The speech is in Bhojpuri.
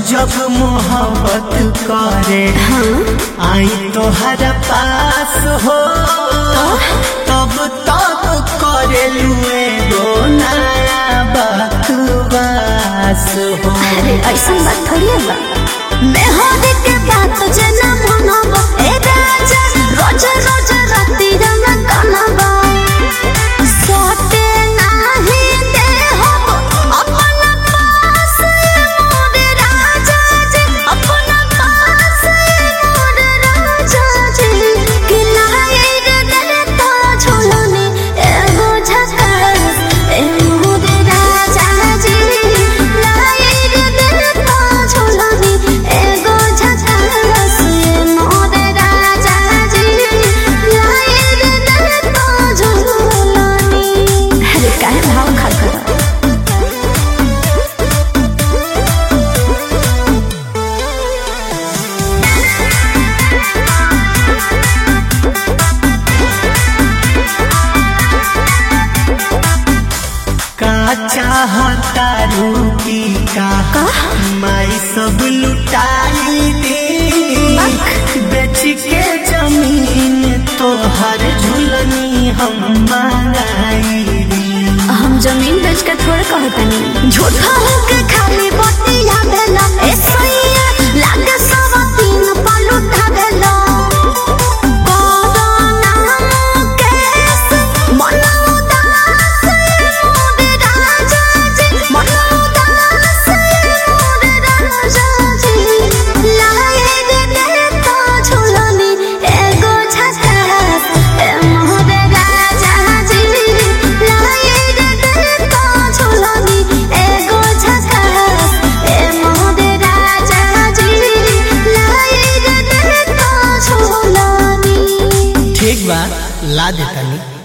जब मोहब्बत करे आई तोहरा पास हो तब तब करे लुए गो नया बकवास हो अरे ऐसा बात थोड़ी है बा मैं हो के बात जे ना मनब ए राजा रोज रोज राती रंग कनबा सोते नाही दे हो अपन पास मोर राजा जी अपन पास मोर राजा जी कि लाए रे दे तो झोलने एगो झकास ए मोर राजा जी लाए रे दे तो झोलने एगो झकास ए मोर राजा जी लाए रे दे तो झोलने अरे काहे भाव खाकर का चाहता रूकी का माई सब लुटाई दे बेच के जमीन तोहर झुलनी हम मंगाई दी हम जमीन बेच के थोड़े कहतनी झूठा होके खाली बतिया भेला ए सैया लागे सब तीन पलुटा भेला कोरोना मुकेश मन उदास मोर राजा जी मन उदास मोर राजा जी लाए रे दे तो झुलनी एगो झकास ए मोर राजा जी लाए रे दे तो झुलनी एगो झकास ए मोर राजा जी लाए रे दे तो झुलनी ठीक बा ला देतनी